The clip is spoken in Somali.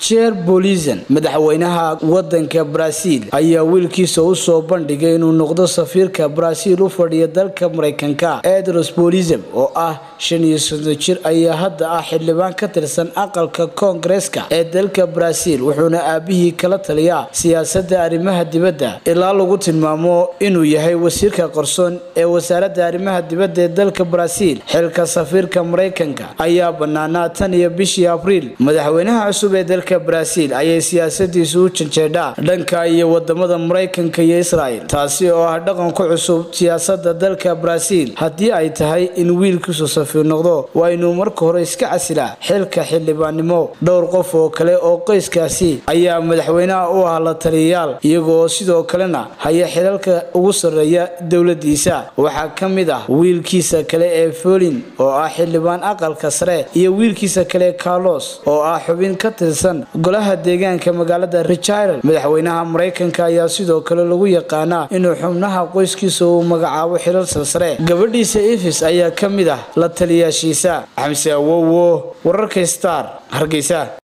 jer bolizan madaxweynaha wadanka baraaziil ayaa wiilkiisa u soo bandhigay inuu noqdo safiirka baraaziil u fadhiya dalka maraykanka edros bolizam oo ah shan iyo soddon jir ayaa hadda ah xildhibaan ka tirsan aqalka koongareeska ee dalka baraaziil wuxuuna aabihii kala taliyaa siyaasada arrimaha dibadda ilaa lagu tilmaamo inuu yahay wasiirka qarsoon ee wasaaradda arrimaha dibadda ee dalka baraaziil xilka safiirka maraykanka ayaa banaanaa tan iyo bishii abriil madaxweynaha cusub ee dalka baraaziil ayay siyaasadiisu u janjeedhaa dhanka iyo wadamada maraykanka iyo israel taasi oo ah dhaqan ku cusub siyaasada dalka baraaziil haddii ay tahay in wiilkiisu safiir noqdo waa inuu marka hore iska casilaa xilka xildhibaannimo dhowr qof oo kale oo qoyskaasi ayaa madaxweynaha u ah la taliyayaal iyagoo sidoo kalena haya xilalka ugu sarreeya dowladiisa waxaa ka mid ah wiilkiisa kale ee folin oo ah xildhibaan aqalka sare iyo wiilkiisa kale carlos oo ah xubin ka tirsan golaha deegaanka magaalada richirel madaxweynaha maraykanka ayaa sidoo kale lagu yaqaanaa inuu xubnaha qoyskiisa uu magacaabo xilal sarsare gabadhiisa efis ayaa ka mid ah la taliyaashiisa xamse awowo wararka star hargeysa